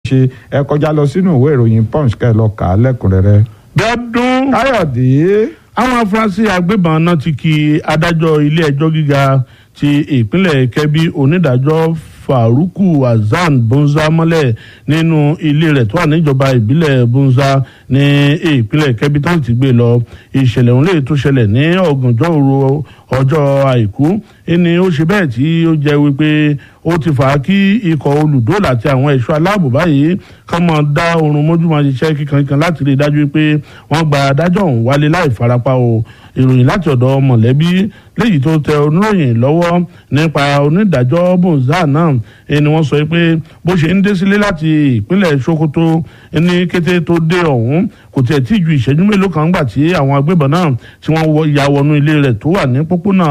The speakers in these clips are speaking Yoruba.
ṣe ẹ kọjá lọ sínú ìwé ìròyìn punch kẹ́ ẹ lọ kà á lẹ́kùnrẹ́rẹ́. bẹ́ẹ̀dún káyọ̀dé àwọn afurasí agbébọn náà ti kí adájọ́ ilé ẹjọ́ gíga ti ìpínlẹ̀ kẹ́bí onídàájọ́ faruku hasan bunza mọ́lẹ̀ nínú ilé rẹ̀ tó wà níjọba ìbílẹ̀ bunza ní ìpínlẹ̀ kẹ́bí tó ti gbé lọ ìṣẹ̀lẹ̀ òun lè tó ṣẹlẹ̀ ní ọ̀gànjọ́ òru ọjọ́ àìkú ẹni ó ṣe bẹ́ẹ̀ tí ó jẹ́ wípé ó ti fà á kí ikọ̀ olùdóòlà àti àwọn ẹ̀ṣọ́ aláàbò báyìí kán mọ̀ dá oorun mójú máa ṣiṣẹ́ kíkankan láti rí i dájú pé wọ́n gba adájọ́ ọ̀hún wálé láì farapa o ìròyìn láti ọ̀dọ̀ mọ̀lẹ́bí léyìí tó tẹ oníròyìn lọ́wọ́ nípa onídàájọ́ bonza náà ni wọ́n sọ pé bó ṣe ń dé sílé láti ìpínlẹ̀ sokoto ní kété tó dé ọ̀hún kò tiẹ̀ tí ju ìṣẹ́jú mélòó kan gbà tí àwọn agbébọn náà tí wọ́n ya wọnú ilé rẹ̀ tó wà ní pópónà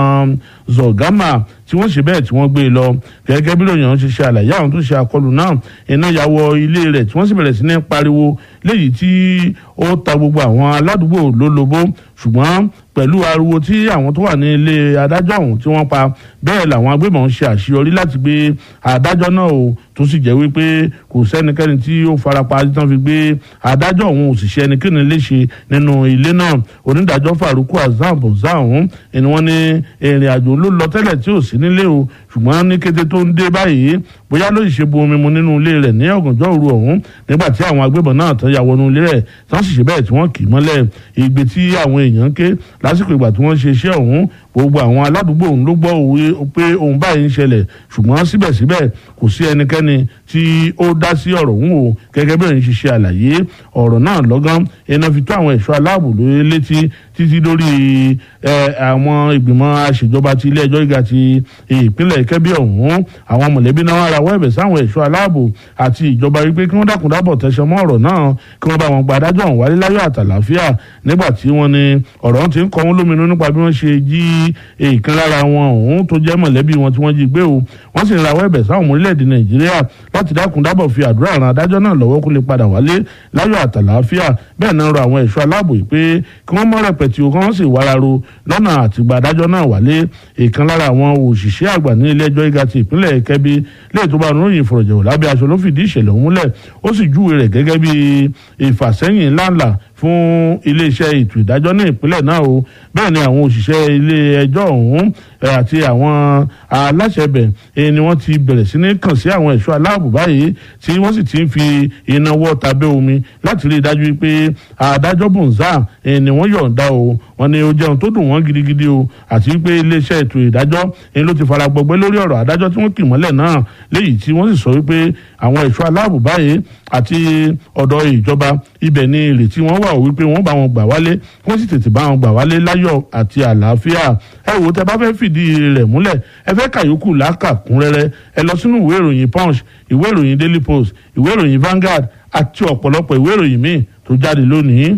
zọ̀gámà tí wọ́n ṣe bẹ́ẹ̀ tí wọ́n gbé e lọ gẹ́gẹ́ bí lóyún ṣe ṣe àlàyé àwọn tó ṣe àkọlù náà iná ya wọ ilé rẹ̀ tí wọ́n sì bẹ̀rẹ̀ sí ní pariwo léyìí tí ó ta gbogbo àwọn aládùúgbò lólobó ṣùgbọ́n pẹ̀lú ariwo tí àwọn tó wà ní ilé adájọ́ ọ̀hún tí wọ́n pa bẹ́ẹ̀ làwọn agbébọn ṣe àṣeyọrí láti gbé adájọ́ náà o tó sì jẹ́ wípé kò sẹ́nikẹ́ni tí ó farapa tí wọ́n fi gbé adájọ́ ọ̀hún òṣìṣẹ́ ẹnikẹ́ni léṣe nínú ilé náà onídàájọ́ faruku azam bonza ọ̀hún ni wọ́n ní ìrìn àjò ló lọ tẹ́lẹ̀ tí ò sí nílé o ṣùgbọ́n ní kété tó ń dé báyìí bóyá ló ṣe bu omi mu nínú ilé rẹ̀ ní ọ̀gànjọ́ òru ọ̀hún nígbà tí àwọn agbébọn náà tán ya wọnú ilé rẹ̀ tí wọ́n sì ṣe bẹ́ẹ̀ tí wọ́n kì í mọ́lẹ̀ ìgbé tí àwọn èèyàn ké lásìkò ìgbà tí wọ́n ṣe iṣẹ́ ọ̀hún gbogbo àwọn aládùúgbò òun ló gbọ́ òwe pé òun báyìí ń ṣẹlẹ̀ ṣùgbọ́n síbẹ̀síbẹ̀ kò sí ẹnikẹ́ni tí ó dá sí ọ̀rọ̀ òun o gẹ́gẹ́ bí òun ṣe ṣe àlàyé ọ̀rọ̀ náà lọ́gán iná fi tó àwọn ẹ̀ṣọ́ aláàbò lórí létí títí lórí àwọn ìgbìmọ̀ àṣejọba ti ilé ẹjọ́ gíga ti ìpínlẹ̀ kẹ́bí ọ̀hún àwọn mọ̀lẹ́bí náà rawọ́ ẹ̀bẹ̀ sáwọn ẹ̀ṣọ́ aláàbò àti ìjọba wípé kí wọ́n dákun dábọ̀ tẹ̀sán mọ́ ọ̀rọ̀ náà kí wọ́n bá wọn gba adájọ́ ọ̀hún wálé láyọ̀ àtàlàáfíà nígbà tí wọ́n ní ọ̀rọ̀ ti ń kọ́ wọn lóminú nípa bí wọ́n ṣe jí èèkan lára wọn ọ̀hún tó jẹ́ mọ̀lẹ́bí wọn tí wọ́n jí gbé o wọ́n sì ń rawọ́ ẹ̀bẹ̀ sáwọn ọmọ orílẹ̀-èdè nàìjíríà láti dákun dábọ̀ fi àdúrà ran adájọ́ náà lọ́wọ́ kó lè padà wálé láyọ̀ àtàlàáfíà bẹ́ẹ̀ náà rọ àwọn ẹ̀ṣọ́ aláàbò yìí pé kí wọ́n mọ́ rẹpẹ̀tì o kí wọ́n sì wáraro lọ́nà àtìgbà adájọ́ náà wálé èèkan lára àwọn òṣìṣẹ́ àgbà ní ilé ẹjọ́ gíga ti ìpínlẹ̀ kẹ́bí lè tó bá ròyìn ìfọ̀rọ̀jẹ̀wò lábẹ́ aṣọ ló fìdí ìṣẹ̀lẹ̀ òun múlẹ̀ ó sì júwe rẹ̀ gẹ́gẹ́ bí ìfàsẹ́yìn ńláńlá fún iléeṣẹ́ ètò ìdájọ́ ní ìpínlẹ̀ náà o bẹ́ẹ̀ ni àwọn òṣìṣẹ́ ilé ẹjọ́ ọ̀hún àti àwọn aláṣẹ bẹ̀ ni wọ́n ti bẹ̀rẹ̀ sí ní kàn sí àwọn ẹ̀ṣọ́ aláàbò báyìí tí wọ́n sì ti ń fi iná wọ́ tabẹ́ omi láti rí i dájú pé adájọ́ bùnzá ni wọ́n yọ̀ǹda o wọ́n ní ó jẹun tó dùn wọ́n gidigidi o àti pé iléeṣẹ́ ètò ìdájọ́ ni ló ti fara gbọgbẹ́ lórí ọ̀rọ̀ adájọ́ tí wọ́n kì mọ́lẹ̀ náà léyìí tí wọ́n sì sọ wípé àwọn ẹ̀ṣọ́ aláàbò báyìí àti ọ̀dọ̀ ìjọba ibẹ̀ ni ìrètí wọn wà wípé wọ́n bá wọn gbà wálé wọ́n sì tètè bá wọn gbà wálé láyọ̀ àti àlàáfíà ẹ wò tẹ bá fẹ́ fìdí rẹ̀ múlẹ̀ ẹ fẹ́ kàyókù lákàkúnrẹ́rẹ́ ẹ lọ sínú ìwé ìròyìn punch ìwé ìròyìn daily post ìwé ìròyìn Vanguard àti ọ̀pọ̀lọpọ̀ ìwé ìròyìn míì tó jáde lónìí.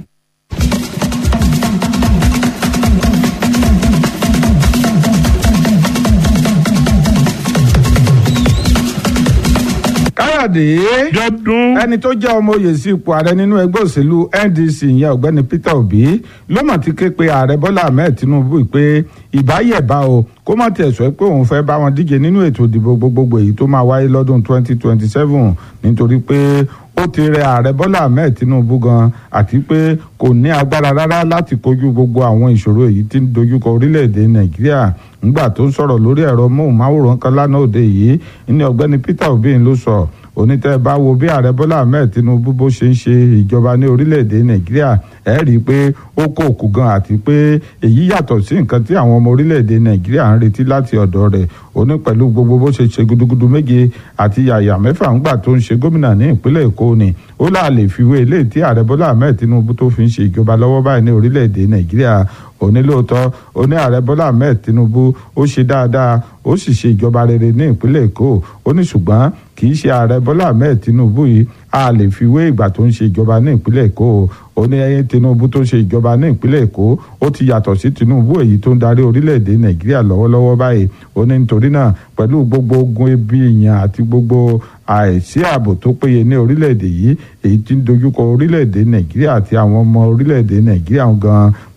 káyọ̀dé jọdún ẹni tó jẹ́ ọmọ oyè sí ipò ààrẹ nínú ẹgbẹ́ òṣèlú NDC ìyẹn ọ̀gbẹ́ni Peter Obi ló mọ̀ ti ké pe ààrẹ Bọ́lá Ahmed Tinubu pé ìbáyẹ̀bá o kó má tiẹ̀ sọ pé òun fẹ́ bá wọn díje nínú ètò ìdìbò gbogbogbò èyí tó máa wáyé lọ́dún 2027 nítorí pé ó ti rẹ ààrẹ Bọ́lá Ahmed Tinubu gan àti pé kò ní agbára rárá láti kojú gbogbo àwọn ìṣòro èyí tí ń dojúkọ orílẹ̀-èdè Nàìjíríà ńgbà tó ń sọ̀rọ̀ lórí ẹ̀rọ móhùnmáwòrán kan lánàá òde yìí ní ọ̀gbẹ́ni Peter Obi ló sọ onítẹ̀ bá wo bí ààrẹ bọ́lá ahmed tinubu bó ṣe ń ṣe ìjọba ní orílẹ̀-èdè nàìjíríà ẹ̀ rí i pé ó kó òkú gan àti pé èyí yàtọ̀ sí nǹkan tí àwọn ọmọ orílẹ̀-èdè nàìjíríà ń retí láti ọ̀dọ̀ rẹ̀ ó ní pẹ̀lú gbogbo bó ṣe ṣe gudugudu méje àti yàyà mẹ́fà ńgbà tó ń ṣe gómìnà ní ìpínlẹ̀ èkó ni ó là lè fiwé eléyìí tí ààrẹ bọ́lá ahmed tinubu tó fi ń ṣe ìjọba lọ́wọ́ báyìí ní orílẹ̀-èdè nàìjíríà onílòótọ́ oní ààrẹ bọ́lá ahmed tinubu ó ṣe dáadáa ó sì ṣe ìjọba rere ní ìpínlẹ̀ èkó ó ní ṣùgbọ́n kì í ṣe ààrẹ bọ́lá ahmed tinubu yìí a lè fi wé ìgbà tó ń ṣe ìjọba ní ìpínlẹ̀ èkó ó ní ẹyẹ tinubu tó ṣe ìjọba ní ìpínlẹ̀ èkó ó ti yàtọ̀ sí tinubu èyí tó ń darí orílẹ̀-èdè nàìjíríà lọ́wọ́lọ́wọ́ báyìí ó ní nítorí náà pẹ̀lú gbogbo ogun ebi ìyàn àti gbogbo àìsí ààbò tó péye ní orílẹ̀-èdè yìí èyí tí ń dojúkọ orílẹ̀-èdè nàìjíríà àti àwọn ọmọ orílẹ̀-èdè nàìjíríà gan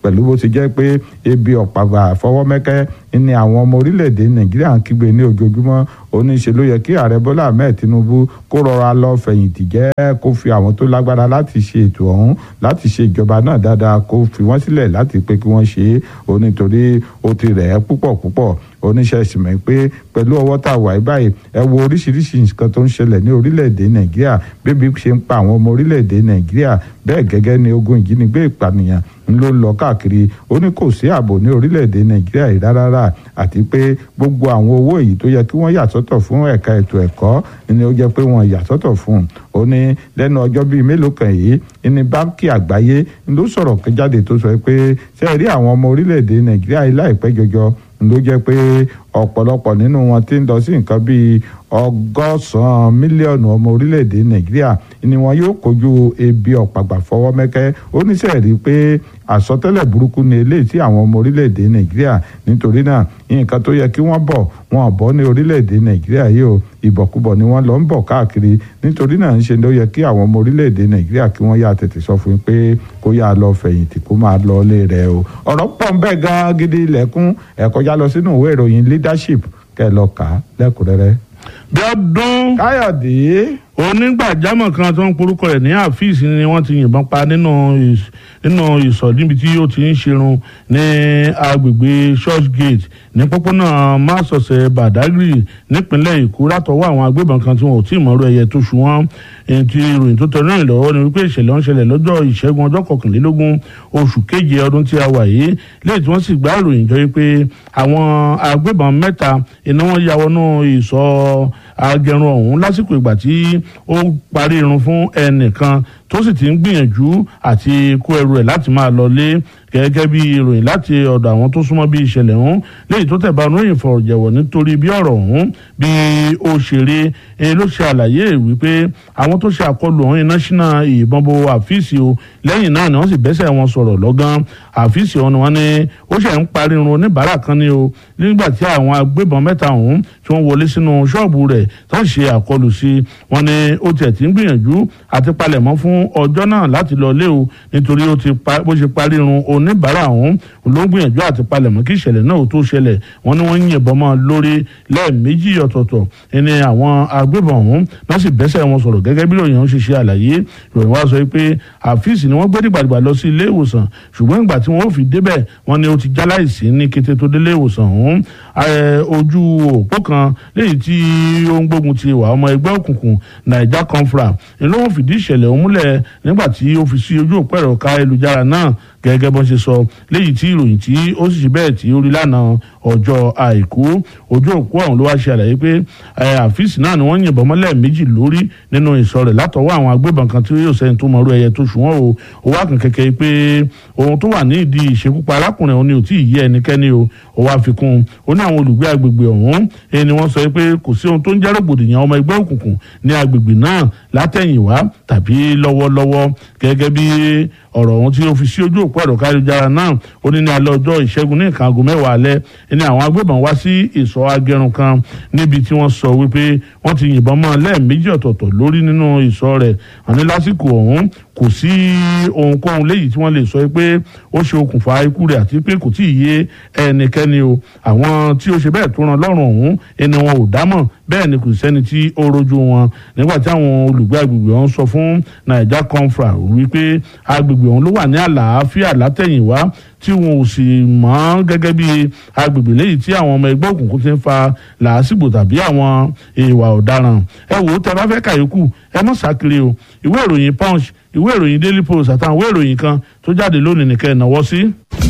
pẹ̀lú bó ti jẹ́ pé ebi ọ̀pàgbà fọwọ́mẹ́kẹ́ ni àwọn ọmọ orílẹ̀-èdè nàìjíríà ń kígbe ní ojoojúmọ́ oníṣe ló yẹ kí ààrẹ bọ́lá ahmed tinubu kó rọra lọ fẹ̀yìntì jẹ́ kó fi àwọn tó lágbára láti ṣe ètò ọ̀hún láti ṣe ìjọba náà dáadáa kó fi wọ́n sílẹ̀ láti pé kí wọ́n ṣe é ó nítorí ó ti rẹ̀ ẹ́ púpọ̀ púpọ̀ oníṣẹ́ ìsìnmọ̀ pé pẹ̀lú ọwọ́ tá a wà báyìí ẹ wo oríṣiríṣi nǹkan tó ń ṣẹlẹ̀ ní orílẹ̀-èdè nàìjíríà bébí ṣe ń pa àwọn ọmọ orílẹ̀-èdè nàìjíríà bẹ́ẹ̀ gẹ́gẹ́ ni ogun ìjínigbé ìpànìyàn ń ló ń lọ káàkiri ó ní kò sí ààbò ní orílẹ̀-èdè nàìjíríà yìí rárá àti pé gbogbo àwọn owó yìí tó yẹ kí wọ́n yà sọ́tọ̀ fún ẹ̀ka ètò ẹ̀kọ́ ni ó jẹ́ pé wọ́n yà sọ́tọ̀ fún un ó ní lẹ́nu ọjọ́ bíi mélòó kan yìí ní báńkì àgbáyé ló sọ̀rọ̀ jáde tó sọ pé ṣe rí àwọn ọmọ orílẹ̀-èdè nàìjíríà yìí láìpẹ́ jọjọ ló jẹ́ pé ọ̀pọ̀lọpọ̀ nínú wọn ti ń lọ sí nǹkan bíi ọgọ́sàn-án mílíọ̀nù ọmọ orílẹ̀-èdè nàìjíríà ni wọn yóò kojú ebi ọ̀pàgbà fọwọ́mẹ́kẹ́ ó ní sẹ́ẹ̀rí pé àsọtẹ́lẹ̀ burúkú ni eléyìí tí àwọn ọmọ orílẹ̀-èdè nàìjíríà nítorí náà nǹkan tó yẹ kí wọ́n bọ̀ wọn ò bọ́ ní orílẹ̀-èdè nàìjíríà yìí o ìbọ̀kúbọ̀ ni wọ́n lọ ń bọ̀ káàkiri nítorí náà ń ṣe ló yẹ kí àwọn ọmọ orílẹ̀-èdè nàìjíríà kí wọ́n yà tètè sọ fún un pé kó yà lọ fẹ̀yìntì kó máa lọ ilé rẹ̀ o ọ̀rọ̀ pọ̀ ń bẹ́ẹ̀ gan gidi ilẹ̀kùn ẹ̀kọ́já lọ sínú ìwé ìròyìn leadership kẹ́ ẹ lọ kà á lẹ́kùnrẹ́rẹ́. bí ọdún káyọ̀dé onígbàjámọ̀ kan tó ń porúkọ rẹ̀ ní àfíìs ni wọ́n ti yìnbọn pa nínú ìs- nínú ìsọ̀ níbi tí ó ti ń ṣerun ní agbègbè church gate ní pópónà másọ̀sẹ̀ badagry nípínlẹ̀ èkó látọwọ́ àwọn agbébọn kan tí wọn ò tí ì mọ̀rọ̀ ẹyẹ tó ṣù wọ́n èyí tí ìròyìn tó tẹnu ìrìn lọ́wọ́ ni wípé ìṣẹ̀lẹ̀ ń ṣẹlẹ̀ lọ́jọ́ ìṣẹ́gun ọjọ́ kọkànlélógún oṣù keje ọdún tí a wà yìí lẹ́yìn tí wọ́n sì gbá ìròyìn jọ wípé àwọn agbébọn mẹ́ta iná wọn ya wọnú ìsọ̀ agẹrun ọ̀hún lásìkò ìgbà tí ó parí irun fún ẹnìkan tó sì ti ń gbìyànjú àti kó ẹrù ẹ̀ láti máa lọ lé gẹ́gẹ́ bí ìròyìn láti ọ̀dọ̀ àwọn tó súnmọ́ bí ìṣẹ̀lẹ̀ ọ̀hún léyìí tó tẹ̀bá oníròyìn fọ̀rọ̀jẹ̀wọ̀ nítorí bí ọ̀rọ̀ ọ̀hún bí ó ṣe rí e ló ṣe àlàyé wípé àwọn tó ṣe àkọlù ọ̀hún iná ṣínà ìbọn bo àfíìsì o lẹ́yìn náà ni wọ́n sì bẹ́sẹ̀ wọn sọ̀rọ̀ lọ́gán àfíìsì ọ̀hún ni wọ́n ní ó ṣe ń parí irun oníbàárà kan ní o nígbà tí àwọn agbébọn mẹ́ta ọ̀hún tí wọ́n wọlé sínú ṣọ́ọ̀bù rẹ̀ tó ń ṣe àkọlù sí wọn ni ó tiẹ̀ ti ń gbìyànjú àti palẹ̀mọ́ fún ọjọ́ náà láti lọ lé o nítorí ó ti pa bó ṣe parí irun oníbàárà ọ̀hún ló ń gbìyànjú àti palẹ̀mọ́ kí ìṣẹ̀lẹ̀ náà ó tó ṣẹlẹ̀ wọn ni wọ́n ń yìnbọn mọ́ lórí lẹ́ẹ̀mejì ọ̀tọ̀ọ̀tọ̀ ẹni àwọn agbébọn ọ̀hún náà sì bẹ́sẹ̀ wọn sọ̀rọ̀ gẹ́gẹ́ bí ìròyìn ọ̀hún ṣe ṣe àlàyé ìròyìn wa sọ pé àfíìsì ni wọ́n gbé dìgbàdìgbà lọ sí ilé ìwòsàn ṣùgbọ́n ìgbà tí wọ́n ò fi débẹ̀ wọ́n ní ó ti jáláìsí ní kété tó délé ìwòsàn ọ̀hún Eh, ojú òpó kan léyìí tí ó ń gbógun ti ìwà ọmọ ẹgbẹ́ òkùnkùn naija confra ni ló ń fìdí ìṣẹ̀lẹ̀ ọ̀hún múlẹ̀ nígbà tí ó fi sí ojú òpó ẹ̀rọ ká ayélujára náà gẹ́gẹ́ bọ́n ṣe sọ léyìí tí ìròyìn tí ó sì ṣe bẹ́ẹ̀ tí ó rí lánàá ọjọ́ àìkú ojú òpó ọ̀hún ló wá ṣe àlàyé pé eh, àfíìsì náà ni wọ́n yìnbọn mọ́lẹ̀ méjì lórí nínú ìsọ̀ rẹ̀ látọwọ́ àwọn agbébọn kan tí yóò sẹ́yìn tó mọ̀ọ́rú ẹyẹ tó ṣùwọ́n o ó wá kàn kẹ́kẹ́ pé ohun tó wà ní ìdí ìṣekúpa arákùnrin òun ni ò tí ì yé ẹnikẹ́ni o ó wá fi kún un ó ní àwọn olùgbé agbègbè ọ̀hún ẹni wọ́n sọ pé kò sí ohun tó ń jẹ́ rògbòdìyàn ọmọ ẹgbẹ́ òkùnkùn ní agbègbè náà látẹ̀yìnwá tàbí lọ́wọ́lọ́wọ́ gẹ́gẹ́ bí ọ̀rọ̀ ọ̀hún tí ó fi sí ojú òpó ẹ̀rọ káyọ̀jára náà ó ní ní alẹ́ ọjọ́ ìṣẹ́gun ní nǹkan aago mẹ́wàá alẹ́ ní àwọn agbébọn wá sí ìsọ̀ agẹrun kan níbi tí wọ́n sọ wípé wọ́n ti yìnbọn mọ́ lẹ́ẹ̀mejì ọ̀tọ̀ọ̀tọ̀ lórí nínú ìsọ̀ rẹ̀ àní lásìkò ọ̀hún kò sí ohunkóhun léyìí tí wọ́n lè sọ pé ó ṣe okùnfà ikú rẹ̀ àti pé kò tí ì yé ẹnikẹ́ni o àwọn tí ó ṣe bẹ́ẹ̀ tó ràn lọ́rùn ọ̀hún ẹni wọn ò dámọ̀ bẹ́ẹ̀ ni kò sẹ́ni tí ó rojú wọn nígbà tí àwọn olùgbé agbègbè ọ̀hún sọ fún naija confra wípé agbègbè ọ̀hún ló wà ní àlàáfíà látẹ̀yìnwá tí wọn ò sì mọ̀ gẹ́gẹ́ bí agbègbè léyìí tí àwọn ọmọ ẹgbẹ́ òkùnkùn ti ń fa làásìgbò tàbí àwọn ìwà ọ̀daràn ẹ wò ó tẹ bá fẹ́ kàyókù ẹ mọ̀ sákiri o ìwé ìròyìn punch ìwé ìròyìn daily post àtàwọn ìwé ìròyìn kan tó jáde lónìí nìkẹ́ ẹ̀ náwó sí.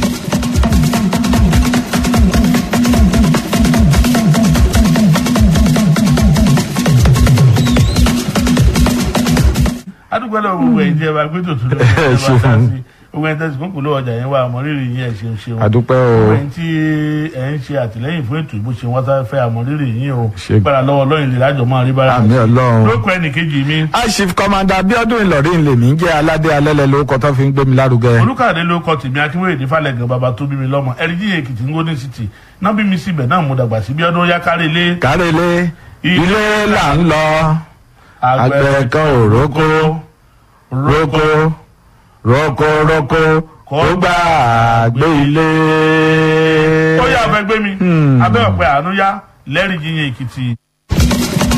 adúgbò lọ gbogbo ẹ̀ jẹ́ wa pé tòtún ló ń bá ká sí gbogbo ẹ̀ tẹ̀sí kúnkùn ló ọjà yẹn wà àmọ́rírì yín ẹ̀ ṣeun ṣeun àdúpẹ́ o gbogbo ẹ̀ tí ẹ̀ ń ṣe àtìlẹ́yìn fún ètò ìbò ṣe wọ́n tá fẹ́ àmọ́rírì yín o Ṣe- gbára lọ́wọ́ lọ́yìn lè lájọ máa rí bára àmì ọlọ́run. lóko ẹnìkejì mi aṣif kọmanda abiodun ìlọrin lèmi ń jẹ́ aládé alẹ́lẹ́ lórúkọ tó fi ń gbé mi lárugẹ. olùkàdé ló kọ tèmi akínwéyèdè falẹ̀gàn bàbá tó bí mi lọ́mọ ẹ̀ríjì èkìtì ń gómìnà city náà bí mi síbẹ̀ náà mo dàgbà sí bí ọdún yá kárí ilé kárẹ́lé ilé là ń lọ àgbẹ̀ kan ò rókó rókó rókó rókó kọ́ gbàgbé ilé. ó yà fẹ́ gbé mi abẹ́ ọ̀pẹ àánú yá lẹ́rìí yíyan èkìtì.